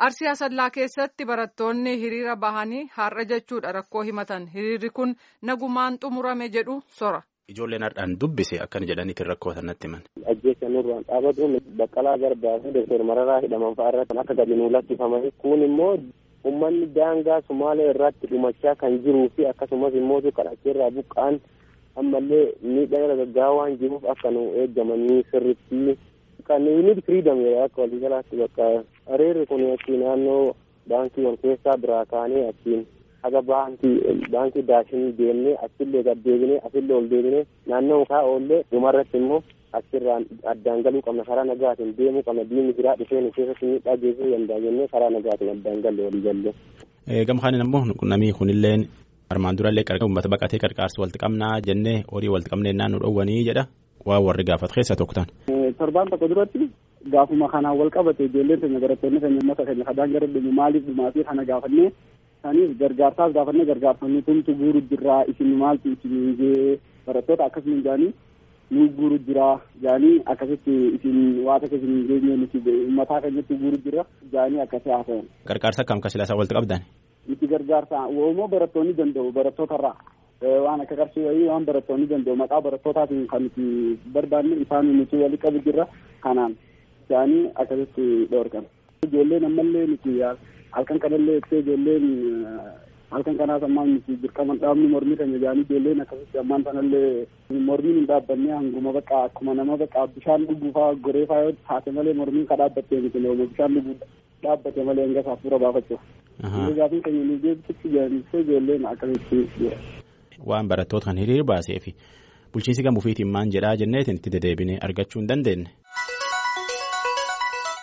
Arsii Asallaa keessatti barattoonni hiriira bahanii har'a jechuudha rakkoo himatan. Hiriirri kun nagumaan xumurame jedhu sora. Ijoolleen har'aan dubbise akkana jedhaniitiin rakkoo sanatti himan. Ajjeessa nurraan dhaabatuun baqqalaa garbaa fi doktor mararaa hidhaman fa'aa irratti akka gadi nuu lakkifamanii kun immoo uummanni daangaa Sumaalee irratti dhumachaa kan jiruu fi akkasumas immoo kadhacheerraa buqqaan ammallee miidhaa irra gaggaa'aa waan jiruuf akka nu eeggamanii sirritti kan yuunit firiidam akka waliigalaatti bakka hiriirri kun achi naannoo baankii wal keessaa biraa kaanee achiin haga baankii baankii daashinii deemnee achillee gad deebinee asillee ol deebinee naannoo mukaa oollee dhumarratti immoo achirraan addaan galuu qabna karaa nagaatiin deemuu qabna diinni biraa dhufee nu keessatti miidhaa geessisuu danda'a jennee karaa nagaatiin addaan galle walii galle. Gamkaanin ammoo namni kunilleen armaan durallee uummata baqatee qarqaarsu walitti qabnaa jennee horii walitti qabnee naannoo dhowwanii jedha waan warri gaafatu keessa tokko ta'an. Torbaan tokko duratti gaafuma kanaan wal qabate ijoolleen keenya barattoonni keenya uummata keenya kadhaan gara dhumu maaliif dhumaatii kana gaafannee saniif gargaarsaaf gaafannee gargaarsonni tumtu guuru jirraa isin maaltu isin jee barattoota akkasuma jaanii nu guuru jira jaanii akkasitti isin waata keessa hin geenye nuti uummataa keenyatti guuru jira jaanii akkasii haasa'an. Gargaarsa akkam kasilaasaa walitti qabdan? Nuti gargaarsa woomoo barattoonni danda'u barattootarraa waan akka qarshii wayii waan barattoonni danda'u maqaa barattootatiin kan nuti barbaanne isaan nuti walitti qabu jirra kanaan jaanii akkasitti dhoorgan. Ijoolleen ammallee nuti halkan kanallee ibsee ijoolleen halkan kanaas ammaan nuti dirqama dhaabni mormii keenya jaanii ijoolleen akkasitti ammaan sanallee mormiin hin dhaabbanne hanguma bakka akkuma nama bakka bishaan dhuguufaa goreefaa yoo taate malee mormiin ka dhaabbattee miti looma bishaan dhuguu dhaabbate malee hanga saafuura baafachuuf. Gaafiin keenya nu geessisu jaanissee ijoolleen akkasitti. Waan barattoota kan hiriira baasee fi bulchiinsi gamuufiitiin maan jedhaa jenneetiin itti dedeebinee argachuu hin dandeenye.